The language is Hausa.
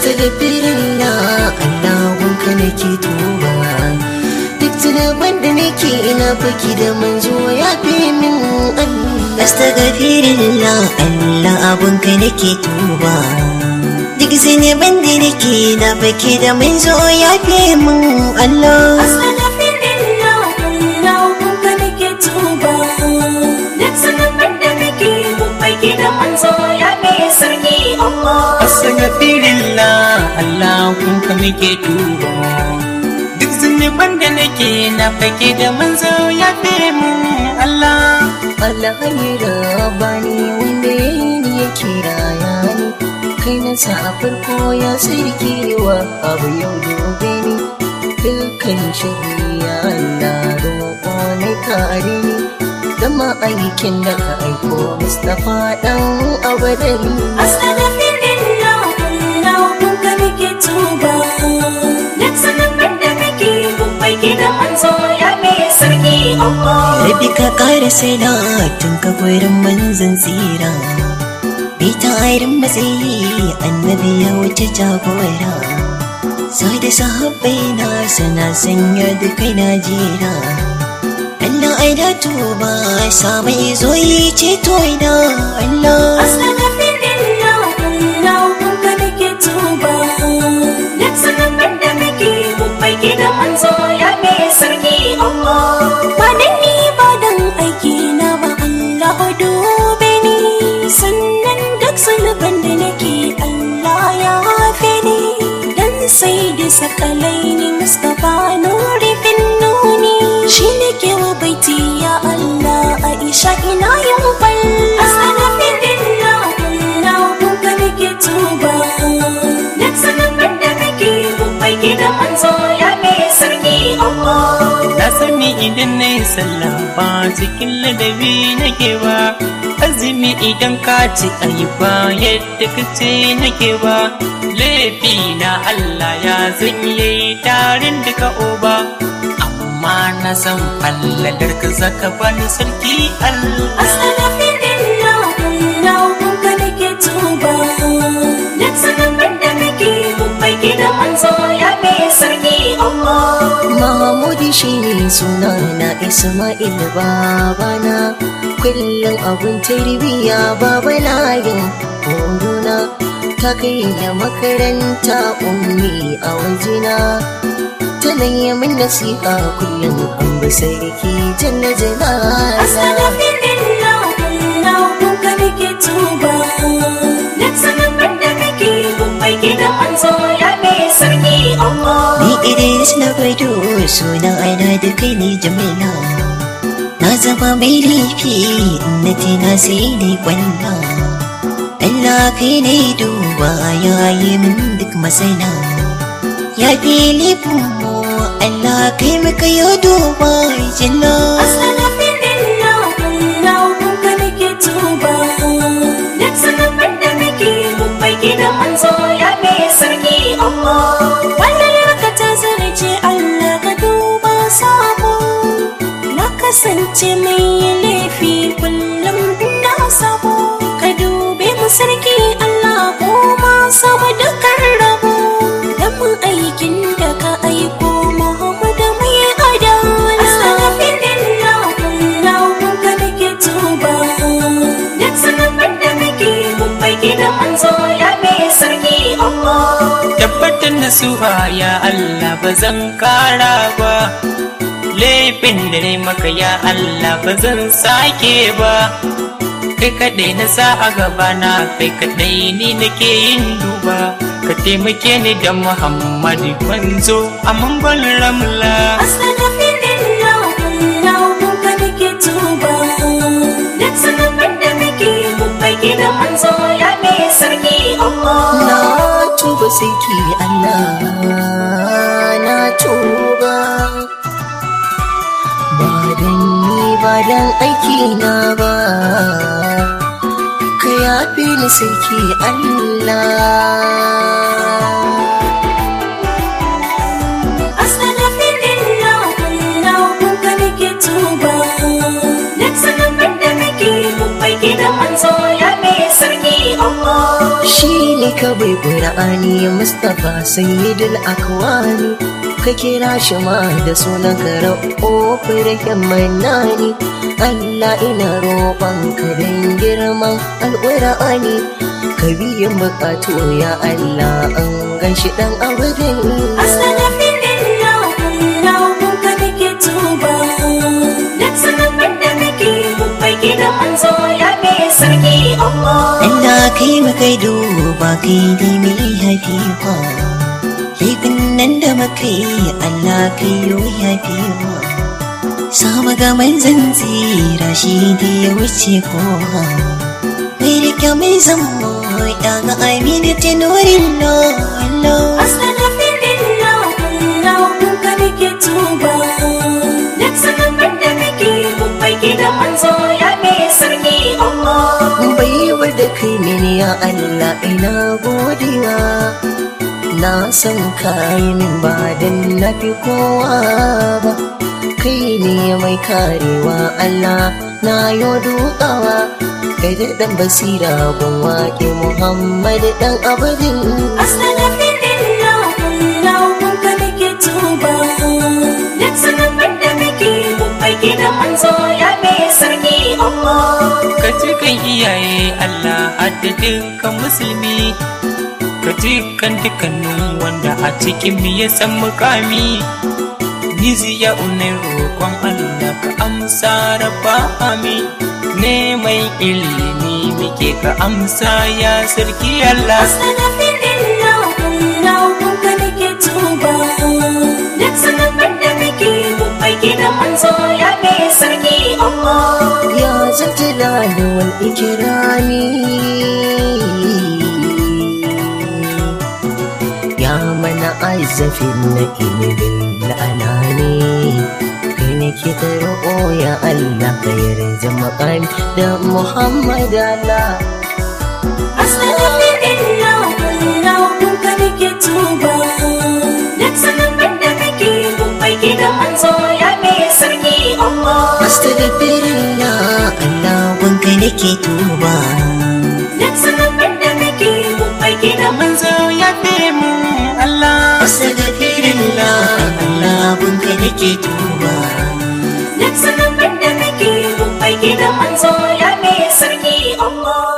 Astaghfirullah Allah wanka nake tuba Duk zunuban da nake ina baki da manzo ya fi min Allah Astaghfirullah Allah abunka nake tuba Duk zunuban da nake ina baki da manzo ya fi min Allah Astaghfirullah Allah wanka nake tuba Duk zunuban da nake babbai da manzo ya fi sarki Allah Astaghfirullah Allah kunka nake tuba Duk zunuban da nake na fake da manzo ya fi mun Allah Allah ya bani wanda ya yi ni ya kira ya ni kai na sa a farko ya sarki wa abu yau gobe ni dukkan shari'a Allah roƙo na kare ni gama aikin da ka aiko Mustapha dan abadari Astaghfirullah Allah wanka nake tuba Duk zunuban da nake babbai da manzo ya fi sarki Allah Rabi ka ƙara salatin ka gurin manzan tsira Bai ta irin matsayi annabi ya wuce jagora Sa da sahabbai na sana sanya da kai na jera Allah ai da tuba sa mai zo yi ceto ina Allah Astaghfirullah Allah wanka nake tuba Duk zunuban da nake babbai da manzo ya fi sarki Allah Ba dan ni ba dan aiki na ba Allah dube ni sannan duk zunuban da nake Allah ya hafe ni dan sai da sakalai ni Mustapha nuri fin nuni shi ne ke wa baiti ya Allah Aisha ina yin fal Astaghfirullah Allah wanka nake tuba Duk zunuban da nake babbai da manzo ya fi sarki Allah Na sani idan na yi sallah ba cikin ladabi nake ba Azumi idan ka ci ayi ba yadda ka ce nake ba Laifi na Allah ya zan yi tarin duka oba Amma na san fallalar ka zaka bani sarki Allah Astaghfirullah Allah wanka nake tuba Duk zunuban da nake babbai da manzo ya fi sarki Allah Mahamudi shi ne suna na Ismail babana Kullum abun tarbiya baba layin horona Ta kai da makaranta ummi a wajena Tana yi min nasiha kullum an bi sarki janna jana Astaghfirullah Allah wanka nake tuba Duk zunuban da nake babbai da manzo ya fi sarki Allah Ni Idris na gwado suna aina da kai ne jamila Na zama mai laifi na tina sai ne kwalla Allah kai ne duba ya yi min duk masana Ya fi laifin mu Allah kai muka yi duba jina Astaghfirullah Allah wanka nake tuba Duk zunuban da nake babbai da manzo ya fi sarki Allah Wannan raka ta zarce Allah ka duba sabo Na kasance mai laifi kullum ina sabo Ka dube mu sarki Allah ko ma samu dukkan rabo Dan mu aikin da ka aiko Muhammadu mai adala Astaghfirullah Allah wanka nake tuba Duk zunuban da nake babbai da manzo ya fi sarki Allah tabbatar da suha ya Allah ba zan kara ba laifin da ne maka ya Allah ba zan sake ba kai kaɗai na sa a gabana kai kaɗai ni nake yin duba ka taimake ni da Muhammadu manzo a mangon ramla Astaghfirullah Allah wanka nake tuba Duk zunuban da nake babbai da manzo ya fi sarki Allah Na tuba sarki Allah na tuba Ba dan ni ba dan aiki na ba Ka yafe ni sarki Allah Astaghfirullah Allah wanka nake tuba Duk zunuban da nake babbai da manzo ya fi sarki Allah Shi ka bai ƙura'ani mustapha sayyidul akwani ka kira shi ma da sunan ka ra'ofi da himmanani allah ina roƙon ka don girman alƙura'ani ka biyan buƙatu ya allah an gan shi ɗan abudin Astaghfirullah, Allah kunka nake tuba. Duk sanarwar da muke babbai gidan manzo ya mai sarki Allah. Allah kai makai duba kai dai mai haifiwa laifin nan da muka yi Allah kai yo haifiwa sama ga manzan tsira shi da ya wuce kowa mai rike mai zama ya ga amina tenorin lolo Astaghfirullah, Allah kunka nake tuba. Duk sanarwar da muke babbai gidan manzo ya mai sarki Allah. baiwar da kai mini ya Allah ina godiya na san kayi min ba dan na fi kowa ba kai ne mai karewa Allah na yo dukawa kai da dan basira gun waƙe Muhammad dan abadin Astaghfirullah, Allah kunka nake tuba. Duk sanarwar da muke babbai gidan manzo ya mai sarki Allah. ka ji kan iyaye Allah hadda dukkan musulmi ka ji kan dukkanin wanda a cikin mu ya san mukami Nizi ya unai roƙon Allah ka amsa rabba amin ne mai ilimi muke ka amsa ya sarki Allah Astaghfirullah, Allah kunka nake tuba. Duk sanarwar da muke babbai gidan manzo ya mai sarki Allah. ya zaljalali wal ikirami ya mana aizafin na ilimin la'anani kai ne ke ta roƙo ya Allah ka yarda makami da Muhammad Allah Astaghfirullah, Allah kunka nake tuba. Duk sanarwar da muke babbai gidan manzo ya mai sarki Allah. Astagfirullah Allah wanka nake tuba Duk sanarwar da muke babbai gidan manzo manzo ya fi mu Allah Astagfirullah Allah wanka nake tuba Duk sanarwar da muke babbai gidan manzo ya mai sarki Allah.